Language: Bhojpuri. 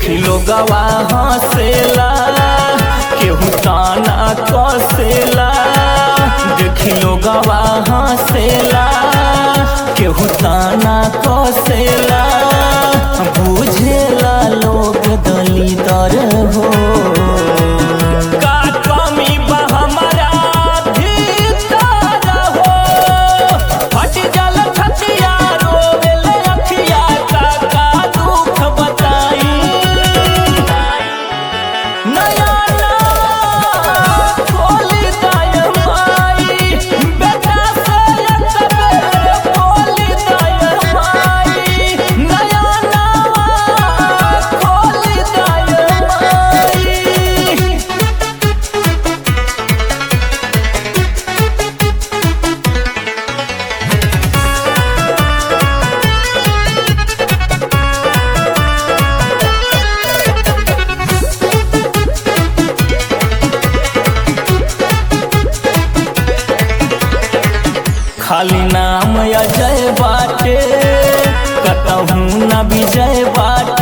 देखी लोगवा हंसेला केहू ताना कसेला देखी लोगवा हंसेला केहू ताना कसेला बुझेला लोग दलितर हो का कमी बा हमरा भीतर हो फट जल छतिया रोवेले अखिया का का दुख बताई नया ना खोली दाय माई बेटा से एक बेर खोली दाय माई नया ना खोली दाय माई खाली नाम अजय बाटे कतहू न विजय बाटे